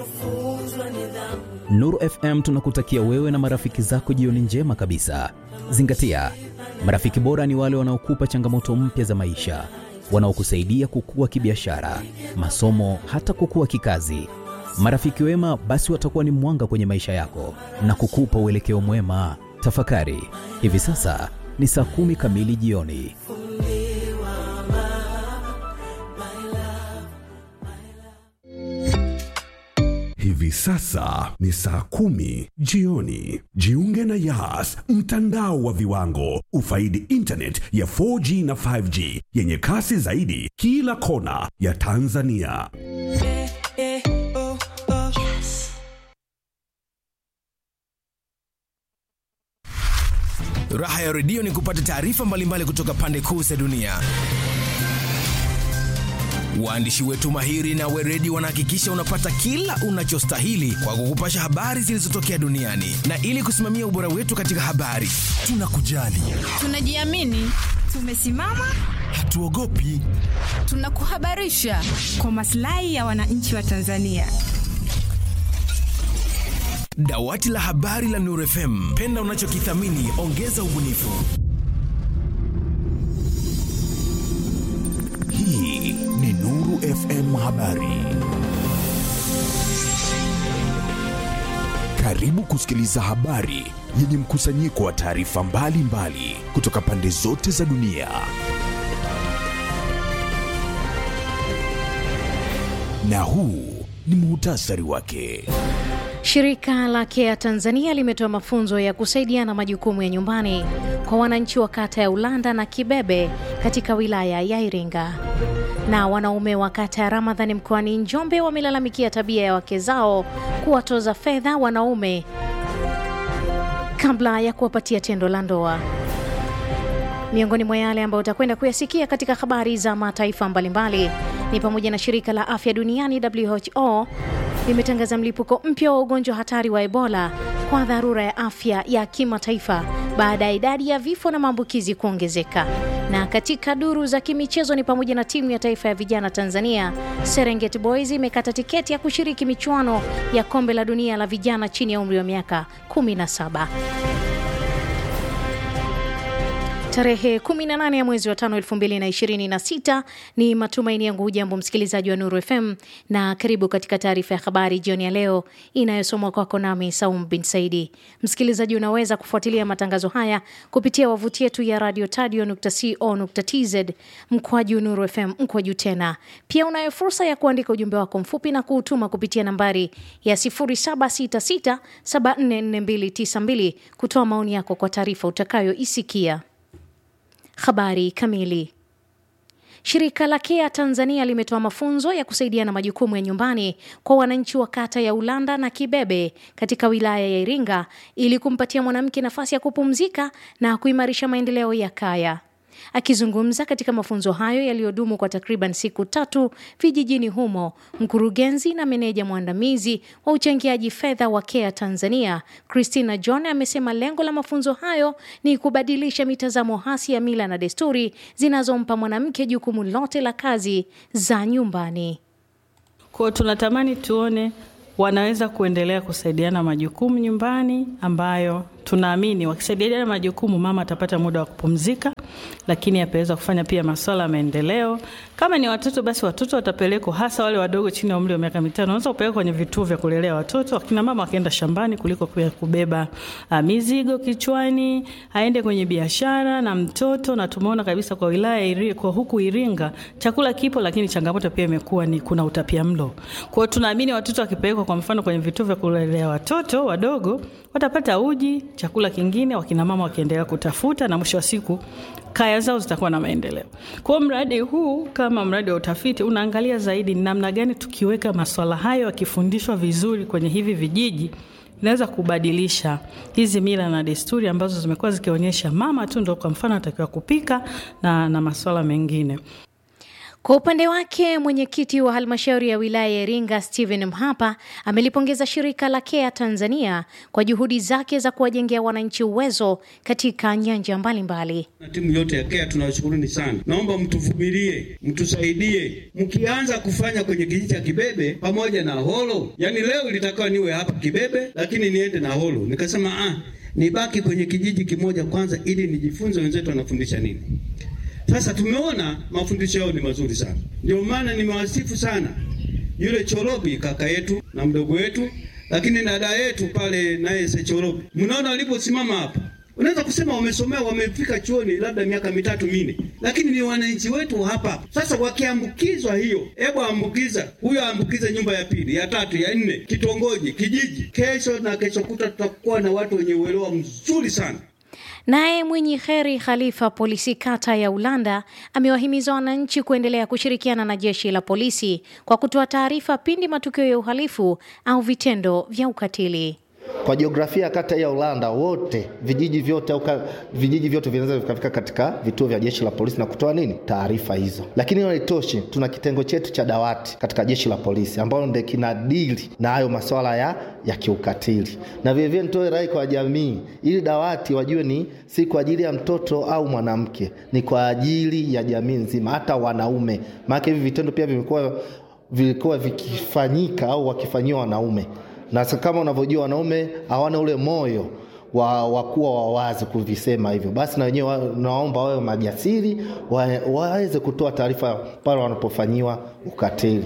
Nuru FM tunakutakia wewe na marafiki zako jioni njema kabisa. Zingatia, marafiki bora ni wale wanaokupa changamoto mpya za maisha, wanaokusaidia kukua kibiashara, masomo, hata kukua kikazi. Marafiki wema basi watakuwa ni mwanga kwenye maisha yako na kukupa uelekeo mwema. Tafakari, hivi sasa ni saa kumi kamili jioni. Hivi sasa ni saa kumi jioni. Jiunge na Yas, mtandao wa viwango. Ufaidi internet ya 4G na 5G yenye kasi zaidi kila kona ya Tanzania. Raha ya redio ni kupata taarifa mbalimbali kutoka pande kuu za dunia. Waandishi wetu mahiri na weredi wanahakikisha unapata kila unachostahili kwa kukupasha habari zilizotokea duniani, na ili kusimamia ubora wetu katika habari, tunakujali, Tunajiamini, tumesimama, hatuogopi. tunakuhabarisha kwa maslahi ya wananchi wa Tanzania. Dawati la habari la Nuru FM, penda unachokithamini, ongeza ubunifu. Hii ni Nuru FM Habari. Karibu kusikiliza habari yenye mkusanyiko wa taarifa mbalimbali kutoka pande zote za dunia. Na huu ni muhtasari wake. Shirika la Care Tanzania limetoa mafunzo ya kusaidiana majukumu ya nyumbani kwa wananchi wa kata ya Ulanda na Kibebe katika wilaya ya Iringa. Na wanaume wa kata ya Ramadhani mkoani Njombe wamelalamikia tabia ya wake zao kuwatoza fedha wanaume kabla ya kuwapatia tendo la ndoa. Miongoni mwa yale ambayo utakwenda kuyasikia katika habari za mataifa mbalimbali ni pamoja na shirika la afya duniani WHO limetangaza mlipuko mpya wa ugonjwa hatari wa Ebola kwa dharura ya afya ya kimataifa baada ya idadi ya vifo na maambukizi kuongezeka. Na katika duru za kimichezo ni pamoja na timu ya taifa ya vijana Tanzania Serengeti Boys imekata tiketi ya kushiriki michuano ya kombe la dunia la vijana chini ya umri wa miaka 17. Tarehe 18 ya mwezi wa tano 2026 ni matumaini yangu. Hujambo msikilizaji wa Nuru FM na karibu katika taarifa ya habari jioni ya leo inayosomwa kwako nami Saum bin Saidi. Msikilizaji, unaweza kufuatilia matangazo haya kupitia wavuti yetu ya radio tadio.co.tz mkwaju Nuru FM mkwaju tena. Pia unayo fursa ya kuandika ujumbe wako mfupi na kuutuma kupitia nambari ya 0766744292 kutoa maoni yako kwa taarifa utakayoisikia. Habari kamili. Shirika la Care Tanzania limetoa mafunzo ya kusaidiana majukumu ya nyumbani kwa wananchi wa kata ya Ulanda na Kibebe katika wilaya ya Iringa ili kumpatia mwanamke nafasi ya kupumzika na kuimarisha maendeleo ya kaya. Akizungumza katika mafunzo hayo yaliyodumu kwa takriban siku tatu vijijini humo, mkurugenzi na meneja mwandamizi wa uchangiaji fedha wa Care Tanzania Christina John amesema lengo la mafunzo hayo ni kubadilisha mitazamo hasi ya mila na desturi zinazompa mwanamke jukumu lote la kazi za nyumbani. Kwa tunatamani tuone wanaweza kuendelea kusaidiana majukumu nyumbani, ambayo tunaamini wakisaidiana majukumu, mama atapata muda wa kupumzika, lakini ataweza kufanya pia masuala ya maendeleo. Kama ni watoto, basi watoto watapelekwa, hasa wale wadogo chini ya umri wa miaka mitano, wanaweza kupelekwa kwenye vituo vya kulelea watoto, akina mama wakienda shambani kuliko pia kubeba uh, mizigo kichwani, aende kwenye biashara na mtoto. Na tumeona kabisa kwa wilaya iri, kwa huku Iringa chakula kipo, lakini changamoto pia imekuwa ni kuna utapia mlo. Kwa hiyo tunaamini watoto wakipelekwa kwa mfano kwenye vituo vya kulelea watoto wadogo watapata uji, chakula kingine, wakina mama wakiendelea kutafuta, na mwisho wa siku kaya zao zitakuwa na maendeleo. Kwa hiyo mradi huu kama mradi wa utafiti unaangalia zaidi ni namna gani tukiweka maswala hayo yakifundishwa vizuri kwenye hivi vijiji inaweza kubadilisha hizi mila na desturi ambazo zimekuwa zikionyesha mama tu ndo kwa mfano anatakiwa kupika na, na maswala mengine. Kwa upande wake mwenyekiti wa halmashauri ya wilaya ya Iringa Stephen Mhapa amelipongeza shirika la KEA Tanzania kwa juhudi zake za kuwajengea wananchi uwezo katika nyanja mbalimbali. Na timu yote ya KEA tunawashukuruni sana. Naomba mtuvumilie, mtusaidie. Mkianza kufanya kwenye kijiji cha Kibebe pamoja na Holo, yaani leo ilitakiwa niwe hapa Kibebe, lakini niende na Holo. Nikasema ah, nibaki kwenye kijiji kimoja kwanza, ili nijifunze wenzetu wanafundisha nini. Sasa tumeona mafundisho yao ni mazuri sana, ndio maana nimewasifu sana yule Chorobi kaka yetu na mdogo wetu, lakini na dada yetu pale naye Sechorobi. Mnaona waliposimama hapa, unaweza kusema wamesomea, wamefika chuoni labda miaka mitatu minne, lakini ni wananchi wetu hapa. Sasa wakiambukizwa hiyo, hebu ambukiza huyo, aambukize nyumba ya pili, ya tatu, ya nne, kitongoji, kijiji. Kesho na kesho kuta tutakuwa na watu wenye uelewa mzuri sana. Naye Mwinyi Kheri Khalifa, polisi kata ya Ulanda, amewahimiza wananchi kuendelea kushirikiana na jeshi la polisi kwa kutoa taarifa pindi matukio ya uhalifu au vitendo vya ukatili. Kwa jiografia ya kata ya Ulanda wote vijiji vyote au vijiji vyote vinaweza vikafika katika vituo vya jeshi la polisi na kutoa nini taarifa hizo. Lakini hiyo haitoshi, tuna kitengo chetu cha dawati katika jeshi la polisi ambalo ndio kinadili na hayo masuala ya, ya kiukatili. Na vilevile nitoe rai kwa jamii, ili dawati wajue ni si kwa ajili ya mtoto au mwanamke, ni kwa ajili ya jamii nzima, hata wanaume, maana hivi vitendo pia vimekuwa vilikuwa vikifanyika au wakifanyiwa wanaume na kama unavyojua wanaume hawana ule moyo wa, wa kuwa wawazi kuvisema hivyo, basi na wenyewe naomba wawe majasiri wa, waweze kutoa taarifa pale wanapofanyiwa ukatili.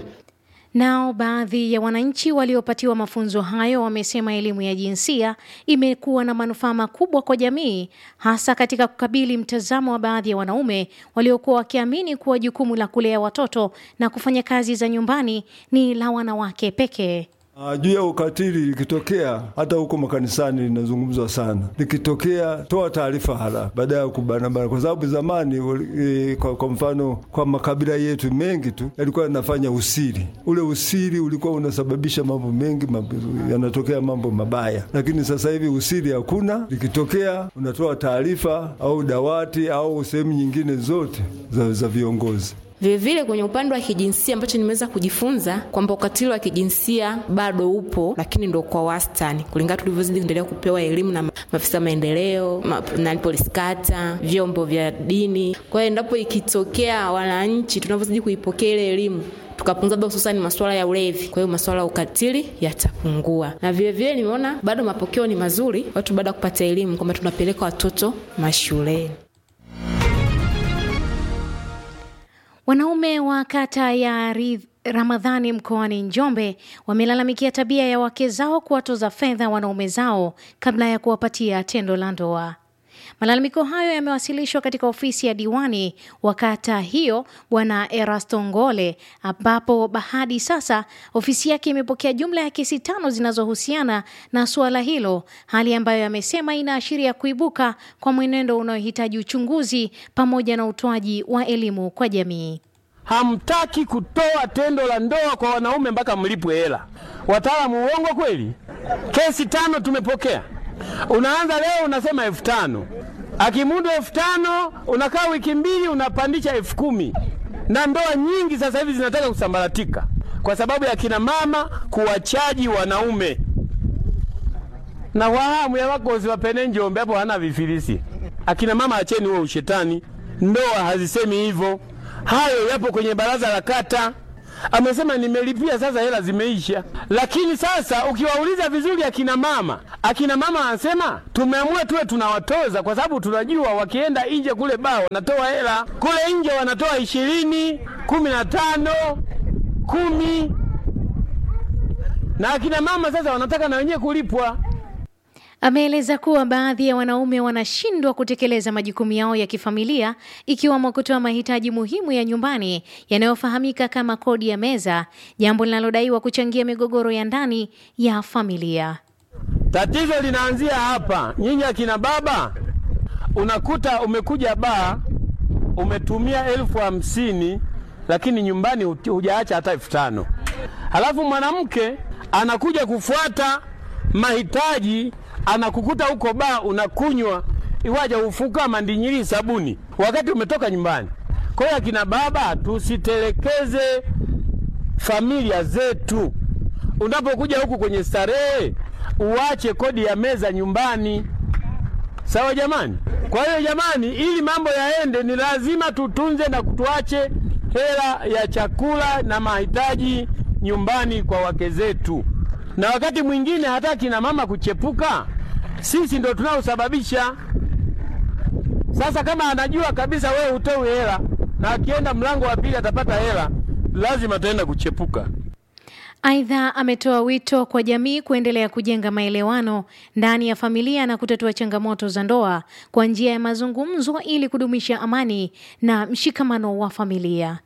Nao baadhi ya wananchi waliopatiwa mafunzo hayo wamesema elimu ya jinsia imekuwa na manufaa makubwa kwa jamii, hasa katika kukabili mtazamo wa baadhi ya wanaume waliokuwa wakiamini kuwa jukumu la kulea watoto na kufanya kazi za nyumbani ni la wanawake pekee. Uh, juu ya ukatili likitokea, hata huko makanisani linazungumzwa sana. Likitokea, toa taarifa haraka baada ya kubanabana, kwa sababu zamani e, kwa, kwa mfano kwa makabila yetu mengi tu yalikuwa yanafanya usiri. Ule usiri ulikuwa unasababisha mambo mengi mambo, yanatokea mambo mabaya, lakini sasa hivi usiri hakuna. Likitokea unatoa taarifa au dawati au sehemu nyingine zote za, za viongozi. Vilevile kwenye upande wa kijinsia ambacho nimeweza kujifunza kwamba ukatili wa kijinsia bado upo, lakini ndo kwa wastani, kulingana tulivyozidi kuendelea kupewa elimu na maafisa maendeleo ma, na polisi kata, vyombo vya dini. Kwa hiyo endapo ikitokea wananchi tunavyozidi kuipokea ile elimu tukapunguza hususani masuala ya ulevi, kwa hiyo masuala ya ukatili yatapungua. Na vilevile nimeona bado mapokeo ni mazuri, watu baada ya kupata elimu kwamba tunapeleka watoto mashuleni. Wanaume wa kata ya Ramadhani mkoani Njombe wamelalamikia tabia ya wake zao kuwatoza fedha wanaume zao kabla ya kuwapatia tendo la ndoa. Malalamiko hayo yamewasilishwa katika ofisi ya diwani wa kata hiyo Bwana Erasto Ngole, ambapo hadi sasa ofisi yake imepokea jumla ya kesi tano zinazohusiana na suala hilo, hali ambayo amesema inaashiria kuibuka kwa mwenendo unaohitaji uchunguzi pamoja na utoaji wa elimu kwa jamii. Hamtaki kutoa tendo la ndoa kwa wanaume mpaka mlipwe hela. Wataalamu, uongo kweli? Kesi tano tumepokea. Unaanza leo unasema elfu tano akimudu elfu tano unakaa wiki mbili unapandisha elfu kumi na ndoa nyingi sasa hivi zinataka kusambaratika kwa sababu ya kina mama kuwachaji wanaume na wahamu ya wakozi wapene Njombe hapo hana vifilisi. Akina mama acheni huo ushetani, ndoa hazisemi hivyo. Hayo yapo kwenye baraza la kata amesema nimelipia, sasa hela zimeisha. Lakini sasa ukiwauliza vizuri akina mama, akina mama anasema tumeamua tuwe tunawatoza kwa sababu tunajua wakienda nje kule baa wanatoa hela kule nje, wanatoa ishirini, kumi na tano, kumi, na akina mama sasa wanataka na wenyewe kulipwa. Ameeleza kuwa baadhi ya wanaume wanashindwa kutekeleza majukumu yao ya kifamilia ikiwemo kutoa mahitaji muhimu ya nyumbani yanayofahamika kama kodi ya meza, jambo linalodaiwa kuchangia migogoro ya ndani ya familia. Tatizo linaanzia hapa. Nyinyi akina baba, unakuta umekuja baa, umetumia elfu hamsini lakini nyumbani hujaacha hata elfu tano halafu mwanamke anakuja kufuata mahitaji anakukuta huko baa unakunywa iwaja ufuka mandinyiri sabuni wakati umetoka nyumbani. Kwa hiyo akina baba, tusitelekeze familia zetu. Unapokuja huku kwenye starehe, uache kodi ya meza nyumbani. Sawa jamani? Kwa hiyo jamani, ili mambo yaende, ni lazima tutunze na tuache hela ya chakula na mahitaji nyumbani kwa wake zetu, na wakati mwingine hata kina mama kuchepuka, sisi ndo tunaosababisha. Sasa kama anajua kabisa wewe hutoi hela na akienda mlango wa pili atapata hela, lazima ataenda kuchepuka. Aidha, ametoa wito kwa jamii kuendelea kujenga maelewano ndani ya familia na kutatua changamoto za ndoa kwa njia ya mazungumzo ili kudumisha amani na mshikamano wa familia.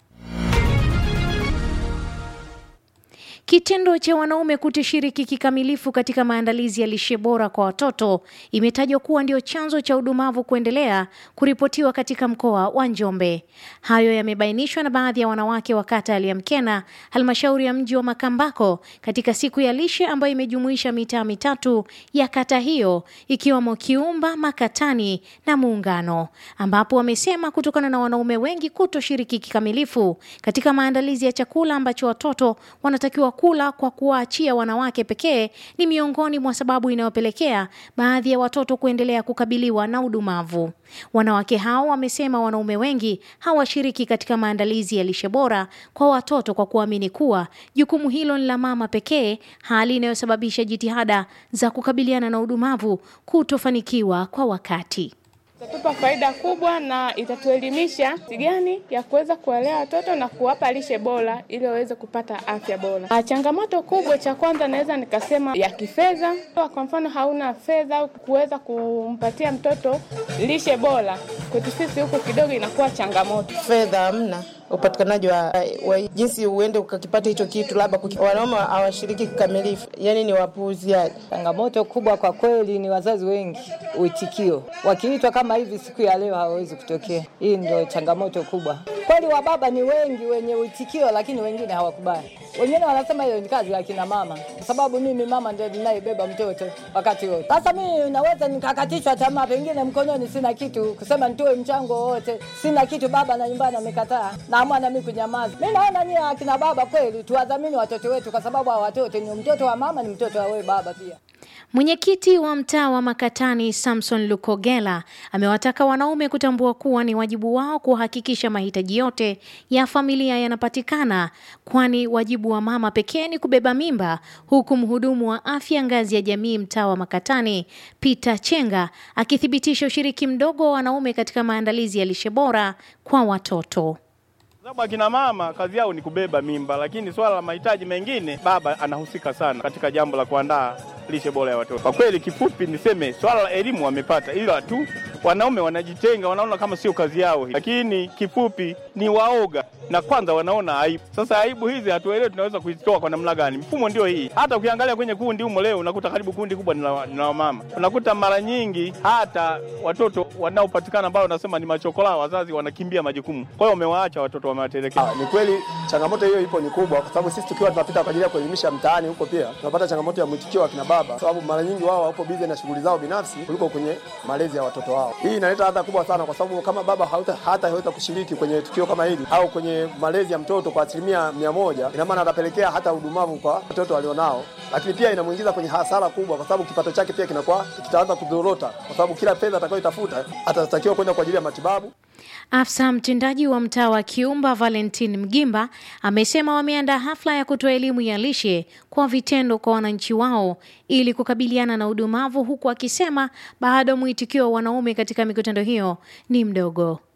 Kitendo cha wanaume kutoshiriki kikamilifu katika maandalizi ya lishe bora kwa watoto imetajwa kuwa ndio chanzo cha udumavu kuendelea kuripotiwa katika mkoa wa Njombe. Hayo yamebainishwa na baadhi ya wanawake wa kata ya Liamkena, halmashauri ya mji wa Makambako, katika siku ya lishe ambayo imejumuisha mitaa mitatu ya kata hiyo ikiwemo Kiumba, Makatani na Muungano, ambapo wamesema kutokana na wanaume wengi kutoshiriki kikamilifu katika maandalizi ya chakula ambacho watoto wanatakiwa kula kwa kuwaachia wanawake pekee ni miongoni mwa sababu inayopelekea baadhi ya watoto kuendelea kukabiliwa na udumavu. Wanawake hao wamesema wanaume wengi hawashiriki katika maandalizi ya lishe bora kwa watoto kwa kuamini kuwa jukumu hilo ni la mama pekee, hali inayosababisha jitihada za kukabiliana na udumavu kutofanikiwa kwa wakati. Itatupa faida kubwa na itatuelimisha jinsi gani ya kuweza kuwalea watoto na kuwapa lishe bora ili waweze kupata afya bora. Na changamoto kubwa, cha kwanza naweza nikasema ya kifedha. Kwa mfano, hauna fedha au kuweza kumpatia mtoto lishe bora, kwetu sisi huku kidogo inakuwa changamoto. Fedha hamna upatikanaji wa, wa jinsi uende ukakipata hicho kitu, labda kuki- wanaume hawashiriki kikamilifu, yani ni wapuuziaji. Changamoto kubwa kwa kweli ni wazazi wengi, uitikio. Wakiitwa kama hivi siku ya leo hawawezi kutokea. Hii ndio changamoto kubwa. Kweli wababa ni wengi wenye uitikio, lakini wengine hawakubali. Wengine wanasema hiyo ni kazi ya kina mama, kwa sababu mimi mama ndio ninayebeba mtoto wakati wote. Sasa mimi naweza nikakatishwa tamaa, pengine mkononi sina kitu kusema nitoe mchango wowote, sina kitu, baba na nyumbani amekataa, naamua na mimi kunyamaza. Mimi naona nyie akina baba kweli tuwadhamini watoto wetu, kwa sababu hawa watoto ni mtoto wa mama, ni mtoto wa wewe baba pia. Mwenyekiti wa mtaa wa Makatani Samson Lukogela amewataka wanaume kutambua kuwa ni wajibu wao kuhakikisha mahitaji yote ya familia yanapatikana, kwani wajibu wa mama pekee ni kubeba mimba, huku mhudumu wa afya ngazi ya jamii mtaa wa Makatani Peter Chenga akithibitisha ushiriki mdogo wa wanaume katika maandalizi ya lishe bora kwa watoto. sababu akina mama kazi yao ni kubeba mimba, lakini swala la mahitaji mengine baba anahusika sana katika jambo la kuandaa lishe bora ya watoto. Kwa kweli, kifupi niseme swala la elimu wamepata, ila tu wanaume wanajitenga, wanaona kama sio kazi yao hii. Lakini kifupi ni waoga na kwanza wanaona aibu. Sasa aibu hizi hatuelewi tunaweza kuzitoa kwa namna gani? Mfumo ndio hii. Hata ukiangalia kwenye kundi humo leo unakuta karibu kundi kubwa ni la ni la wamama. Unakuta mara nyingi hata watoto wanaopatikana ambao wanasema ni machokola, wazazi wanakimbia majukumu, kwa hiyo wamewaacha watoto wamewatelekeza. Ni kweli changamoto hiyo ipo ni kubwa, kwa sababu sisi tukiwa tunapita kwa ajili ya kuelimisha mtaani huko, pia tunapata changamoto ya mwitikio wa kina baba, kwa sababu mara nyingi wao wapo bize na shughuli zao binafsi kuliko kwenye malezi ya watoto wao. Hii inaleta adha kubwa sana, kwa sababu kama baba hauta, hata haweza kushiriki kwenye tukio kama hili au kwenye malezi ya mtoto kwa asilimia mia moja, ina maana atapelekea hata udumavu kwa watoto walionao, lakini pia inamuingiza kwenye hasara kubwa, kwa sababu kipato chake pia kinakuwa kitaanza kudorota, kwa sababu kila fedha atakayoitafuta atatakiwa kwenda kwa ajili ya matibabu Afisa mtendaji wa mtaa wa Kiumba Valentin Mgimba amesema wameandaa hafla ya kutoa elimu ya lishe kwa vitendo kwa wananchi wao ili kukabiliana na udumavu, huku akisema bado mwitikio wa wanaume katika mikutano hiyo ni mdogo.